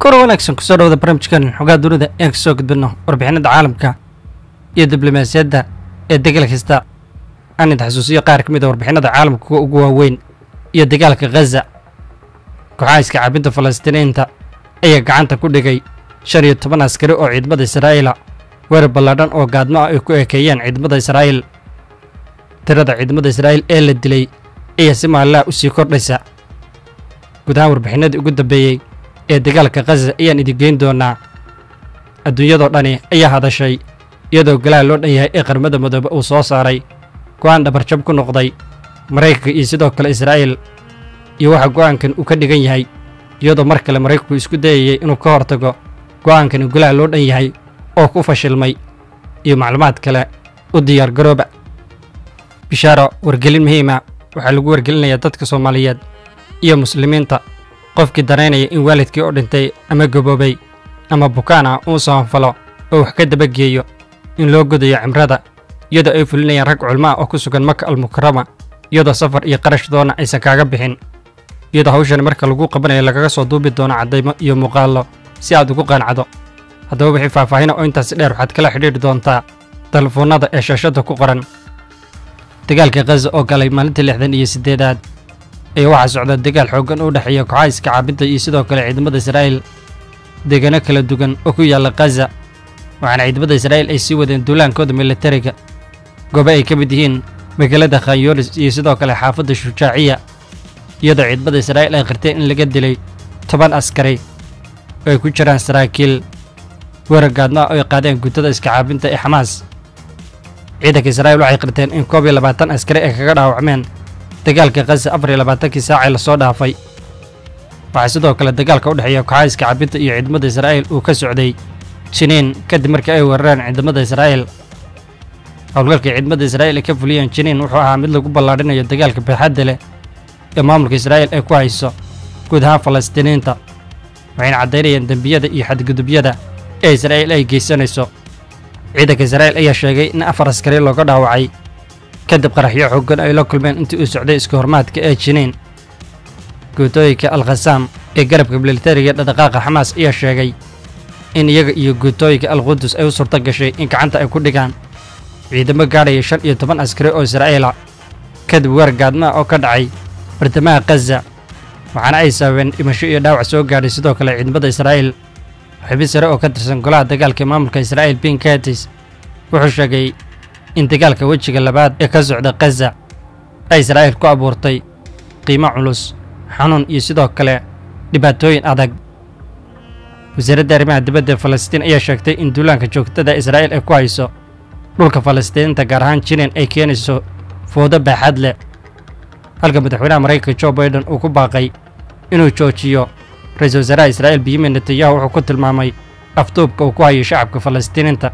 kor wanaagsan kusoo dhawada barnaamijkan xogaa dunida ean kasoo gudbino warbixinada caalamka iyo diblomaasiyadda ee degal kasta aan idin xasuusiyo qaar ka mid a warbixinada caalamka kuwa ugu waaweyn iyo dagaalka khaza kooxaha iska caabinta falastiiniinta ayaa gacanta ku dhigay shan iyo toban askari oo ciidamada israa'iila weerar ballaadhan oo gaadmo ah ay ku ekeeyeen ciidamada israa'iil tirada ciidamada israa'iil ee la dilay ayaa si maallaha u sii kordhaysa guud ahaan warbixinadii ugu dambeeyey ee dagaalka khaza ayaan idin geyn doonaa adduunyadoo dhani ayaa hadashay iyadoo golaha loo dhan yahay ee qarmada madoobe uu soo saaray go'aan dhabarjab ku noqday maraykanka iyo sidoo kale israa'iil iyo waxa go'aankan uu ka dhigan yahay iyadoo mar kale maraykanku isku dayayay inuu ka hortago go'aankani golaha loo dhan yahay oo ku fashilmay iyo macluumaad kale u diyaar garooba bishaaro wargelin muhiima waxaa lagu wargelinayaa dadka soomaaliyeed iyo muslimiinta qofkii danaynaya in waalidkii oo dhintay ama gaboobay ama bukaan ah uu sabanfalo oo wax ka dabageeyo in loo godayo cimrada iyadoo ay fulinayaan rag culmo ah oo ku sugan maka almukarama iyadoo safar iyo qarash doona aysan kaaga bixin iyadoo hawshan marka lagu qabanayo lagaga soo duubi doono caddaymo iyo muuqaallo si aad ugu qancdo haddaba wixii faahfaahina oo intaasi dheer waxaad kala xidhiidhi doontaa telefoonnada ee shaashadda ku qoran dagaalka khaza oo galay maalintii lixdan iyo siddeedaad ayaa waxaa socda dagaal xooggan u dhexeeya kooxaha iska caabinta iyo sidoo kale ciidamada israa'iil deegaano kala duwan oo ku yaalla khaza waxaana ciidamada israa'iil ay sii wadeen duulaankooda militariga goobo ay ka mid yihiin magaalada khanyoonis iyo sidoo kale xaafadda shujaaciya iyadoo ciidamada israa'iil ay qirteen in laga dilay toban askari oo ay ku jiraan saraakiil weerar gaadmo ah oo ay qaadeen guutada iska caabinta ee xamaas ciidanka israa'iil waxay qirteen in koob iyo labaatan askari ay kaga dhaawacmeen dagaalka khaza afar iyo labaatankii saacee lasoo dhaafay waxaa sidoo kale dagaalka u dhexeeya kooxaha iska caabinta iyo ciidamada israa'iil uu ka socday jiniin kadib markii ay weerareen ciidamada israa'iil howlgalka ciidamada israa'iil ay ka fuliyeen jiniin wuxuu ahaa mid lagu ballaadhinayo dagaalka baaxadda leh ee maamulka israa'iil ay ku hayso guud ahaan falastiiniinta waxayna caddaynayeen dembiyada iyo xadgudubyada ee israa'iil ay geysanayso ciidanka israa'iil ayaa sheegay in afar askari looga dhaawacay kadib qaraxyo xooggan ay la kulmeen intii uu socday iska hormaadka ee jiniin guutooyinka alkhasaam ee garabka militariga dhaqdhaqaaqa xamaas ayaa sheegay in iyaga iyo guutooyinka alqudus ay u suurto gashay in gacanta ay ku dhigaan ciidamo gaadhaya shan iyo toban askari oo israa'iila kadib weer gaadmaa oo ka dhacay bartamaha khaza waxaana ay sababeen dhimasho iyo dhaawac soo gaadhay sidoo kale ciidamada israa'iil xubin sare oo ka tirsan golaha dagaalka maamulka israa'iil bin katis wuxuu sheegay in dagaalka wejiga labaad ee ka socda khaza ay israa'iil ku abuurtay qiimo culus xanuun iyo sidoo kale dhibaatooyin adag wasaaradda arrimaha dibadda ee falastiin ayaa sheegtay in duulaanka joogtada israa'iil ay ku hayso dhulka falastiiniinta gaar ahaan jiniin ay keenayso foodo baaxad leh halka madaxweynaha maraykanka jo baiden uu ku baaqay inuu joojiyo ra-iisul wasaaraha israa'iil benyamin netanyahu wuxuu ku tilmaamay afduubka uu ku hayo shacabka falastiiniinta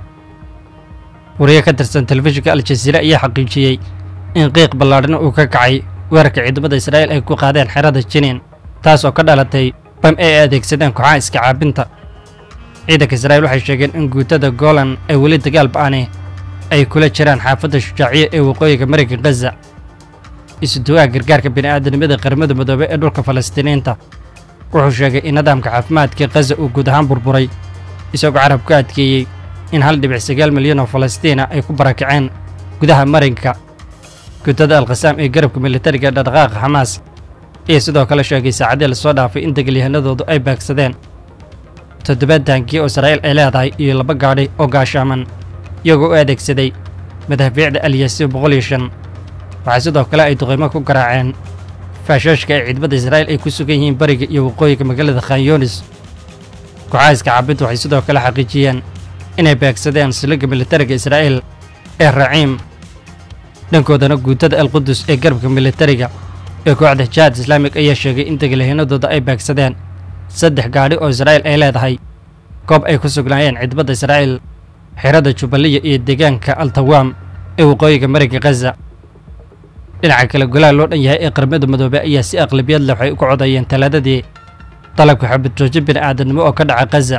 wariye ka tirsan telefishinka al-jasiira ayaa xaqiijiyey in qiiq ballaadhan uu ka kacay weerarka ciidamada israa'iil ay ku qaadeen xerada jiniin taas oo ka dhalatay bam ay adeegsadeen kooxaha iska caabinta ciidanka israa'iil waxay sheegeen in guutada golan ay weli dagaal ba'ani ay kula jiraan xaafadda shujaaciya ee waqooyiga maraykan khaza isuduwaha gargaarka bini'aadanimada qaramada midoobe ee dhulka falastiiniinta wuxuu sheegay in nidaamka caafimaadka khaza uu guud ahaan burburay isagoo carab ku adkeeyey in hal dhibic sagaal milyan oo falastiina ay ku barakaceen gudaha marinka guutada alkhasaam ee garabka militariga ee dhaqdhaqaaqa xamaas ayaa sidoo kale sheegay saacadii lasoo dhaafay in degaalyahanadoodu ay baagsadeen toddobaad taankiye oo israa'iil ay leedahay iyo laba gaadhi oo gaashaaman iyagoo u adeegsaday madaafiicda alyasiin boqol iyo shan waxaa sidoo kale ay duqaymo ku garaaceen faashashka ee ciidamada israa'iil ay ku sugan yihiin bariga iyo waqooyiga magaalada khanyoonis kooxaha iska caabintu waxay sidoo kale xaqiijiyeen inay beegsadeen siliga militariga israa'iil ee raciim dhankoodana guutada alqudus ee garabka militariga ee kooxda jihaad islaamig ayaa sheegay in degalahanadooda ay beegsadeen saddex gaadhi oo israa'iil ay leedahay goob ay ku sugnaayeen ciidamada israa'iil xerada jubbaliya iyo deegaanka altawaam ee waqooyiga marayga khaza dhinaca kale golaha loo dhan yahay ee qarmada madoobe ayaa si aqlabiyad leh waxay uga codayeen talaadadii dalabka xabadjoojin bini'aadamnimo oo ka dhaca khaza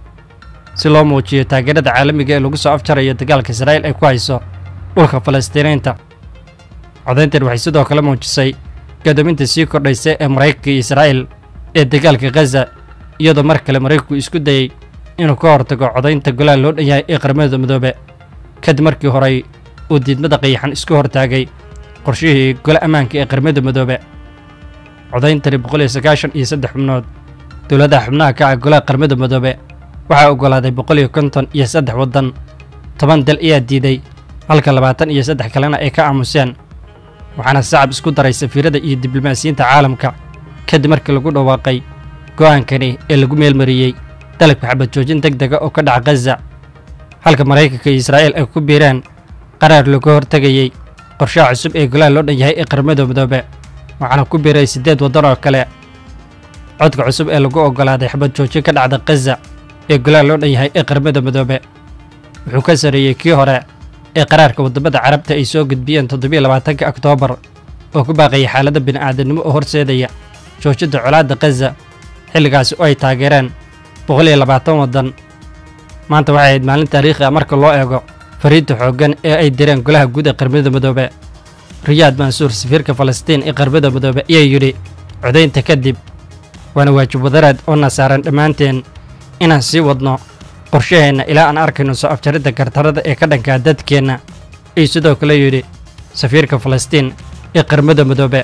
si loo muujiyo taageerada caalamiga ee lagu soo afjarayo dagaalka israa'iil ay ku hayso dhulka falastiiniinta codayntan waxay sidoo kale muujisay gadoominta sii kordhaysa ee maraykanka iyo israa'iil ee dagaalka khaza iyadoo mar kale maraykanku isku dayey inuu ka hortago codaynta golaha loo dhan yahay ee qaramada midoobe kadib markii horey uu diidmada qayaxan isku hortaagay qorshihii gole ammaanka ee qaramada midoobe codayntani boqol iyo sagaashan iyo saddex xubnood dowladaha xubnaha ka ah golaha qaramada midoobe waxaa oggolaaday boqol iyo konton iyo saddex waddan toban dal ayaa diiday halka labaatan iyo saddex kalena ay ka aamuseen waxaana sacab isku daray safiirada iyo diblomaasiyiinta caalamka kadib markii lagu dhawaaqay go'aankani ee lagu meelmariyey dalabka xabad joojin deg dega oo ka dhaca khaza halka maraykanka iyo israa'iil ay ku biireen qaraar looga hortegayey qorshaha cusub ee golaha loo dhan yahay ee qaramada midoobe waxaana ku biiray siddeed waddan oo kale codka cusub ee lagu oggolaaday xabad joojin ka dhacda khaza ee golaha loo dhan yahay ee qaramada midoobe wuxuu ka sareeyey kii hore ee qaraarka waddamada carabta ay soo gudbiyeen toddobiyo labaatanka oktoobar oo ku baaqayay xaaladda bini'aadamnimo oo horseedaya joojinta colaadda khaza xilligaasi oo ay taageereen boqol iyo labaatan waddan maanta waxay ahayd maalin taariikhi ah marka loo eego fariinta xooggan ee ay direen golaha guud ee qaramada midoobe riyaad mansuur safiirka falastiin ee qaramada midoobe ayaa yidhi codaynta kadib waana waajib wadaraad oo na saaran dhammaanteen inaan sii wadno qorshaheenna ilaa aan arkayno soo afjaridda gartarada ee ka dhankaa dadkeenna ayuu sidoo kale yidhi safiirka falastiin ee qaramada midoobe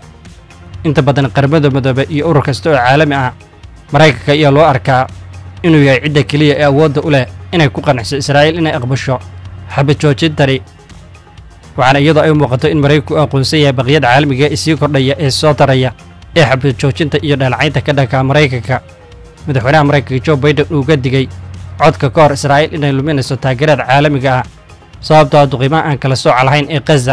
inta badan qaramada midoobe iyo urur kasta oo caalami ah maraykanka ayaa loo arkaa inuu yahay cidda keliya ee awoodda u leh inay ku qanciso israa'iil inay aqbasho xabad joojintani waxaana iyadoo ay muuqato in maraykanku u aqoonsan yahay baqyada caalamiga ee sii kordhaya ee soo taraya ee xabad joojinta iyo dhaleecaynta ka dhanka maraykanka madaxweynaha maraykanka jo baiden uu ga digey codka ka hor israa'iil inay luminayso taageerada caalamiga ah sababtoo duqiimaha aan kala sooca lahayn ee khaza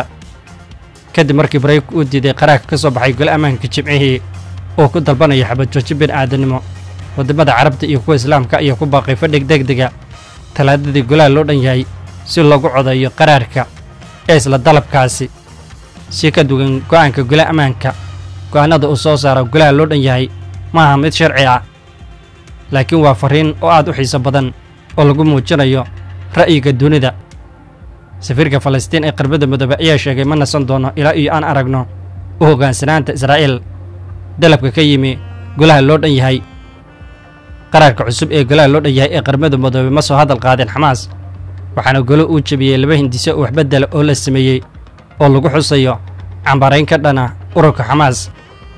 kadib markii maraykanku uu diiday qaraarka ka soo baxay gole ammaanka jimcihii oo ku dalbanaya xabad joojin bini'aadanimo waddamada carabta iyo kuwa islaamka ayaa ku baaqay fadhig degdega talaadadii golaha loo dhan yahay si loogu codeeyo qaraarka ee isla dalabkaasi si ka duwan go'aanka golaha ammaanka go'aanada uu soo saaro golaha loo dhan yahay maaha mid sharci ah laakiin waa farriin oo aad u xiiso badan oo lagu muujinayo ra'yiga dunida safiirka falastiin ee qaramada midoobe ayaa sheegay ma nasan doono ilaa iyo aan aragno u hoggaansanaanta israa'iil dalabka ka yimi golaha loo dhan yahay qaraarka cusub ee golaha loo dhan yahay ee qaramada midoobe ma soo hadal qaadeen xamaas waxaana golo uu jebiyey laba hindise oo waxbeddela oo la sameeyey oo lagu xusayo cambarayn ka dhana ururka xamaas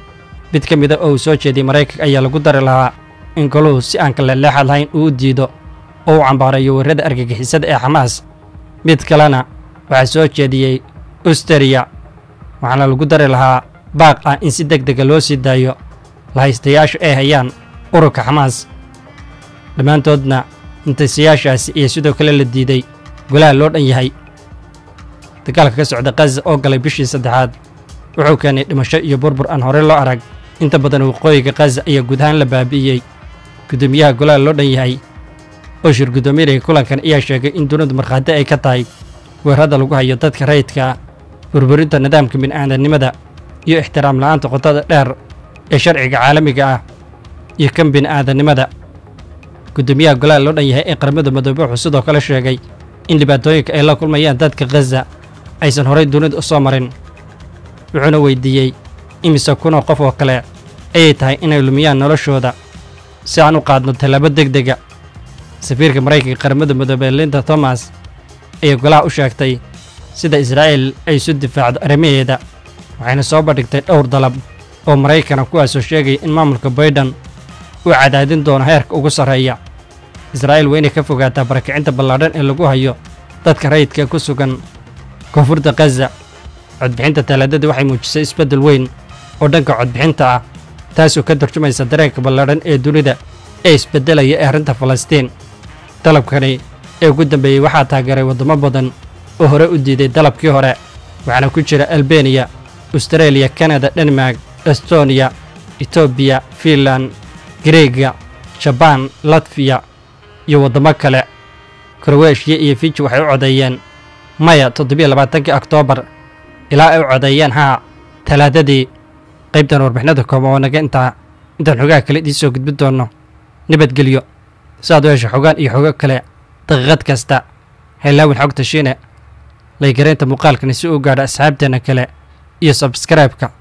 mid ka mida oo uu soo jeediyey maraykanka ayaa lagu dari lahaa in goluhu si aan kaleleexad lahayn uu u diido oo uu cambaarayo weerrada argagixisada ee xamaas mid kalena waxaa soo jeediyey ustariya waxaana lagu dari lahaa baaq ah in si deg dega loo sii daayo lahaystayaashu ay hayaan ururka xamaas dhammaantoodna intaysayaashaasi iyo sidoo kale la diiday golaha loo dhan yahay dagaalka ka socda khaza oo galay bishii saddexaad wuxuu keenay dhimasho iyo burbur aan horey loo arag inta badan waqooyiga khaza ayaa guud ahaan la baabi'iyey guddoomiyaha golaha loo dhan yahay oo shir guddoominaya kulankan ayaa sheegay in dunidu markhaati ay ka tahay weerarada lagu hayo dadka rayidka ah burburinta nidaamka bini'aadanimada iyo ixtiraam la'aanta qotada dheer ee sharciga caalamiga ah iyo kan bini'aadanimada guddoomiyaha golaha loo dhan yahay ee qaramada midoobe wuxuu sidoo kale sheegay in dhibaatooyinka ay la kulmayaan dadka khaza aysan horay dunida u soo marin wuxuuna weydiiyey imise kunoo qof oo kale ayay tahay inay lumiyaan noloshooda si aan u qaadno tallaabo deg dega safiirka maraykanka qaramada midoobe linda thomas ayaa golaha u sheegtay sida israa'iil ay isu difaacdo arrimaheeda waxayna soo bandhigtay dhowr dalab oo maraykana kuwaasoo sheegaya in maamulka baydhan uu cadaadin doono heerka ugu sarreeya israa'iil waa inay ka fogaataa barakicinta ballaadhan ee lagu hayo dadka rayidka ku sugan koonfurta khaza codbixinta talaadadii waxay muujisay isbeddel weyn oo dhanka codbixinta ah taasoo ka tarjumaysa dareenka ballaadhan ee dunida ee isbeddelaya ee arrinta falastiin dalabkani ee ugu dambeeyey waxaa taageeray waddamo badan oo hore u diiday dalabkii hore waxaana ku jira albeniya astareeliya kanada denmark estoniya etoobiya fiinlan greega jabaan latfiya iyo waddamo kale korweeshiya iyo fiji waxay u codeeyeen maya toddobiyo labaatankii oktoobar ilaa ay u codeeyeen haa talaadadii qaybtan warbixinada kooban oo naga intaa intaan xogaha kale idiin soo gudbin doonno nabadgelyo si aad u hesho xogaan iyo xogo kale daqiiqad kasta haylaawin xogta shiine laygaraynta muuqaalkani si uu gaadho asxaabteenna kale iyo sabskraibka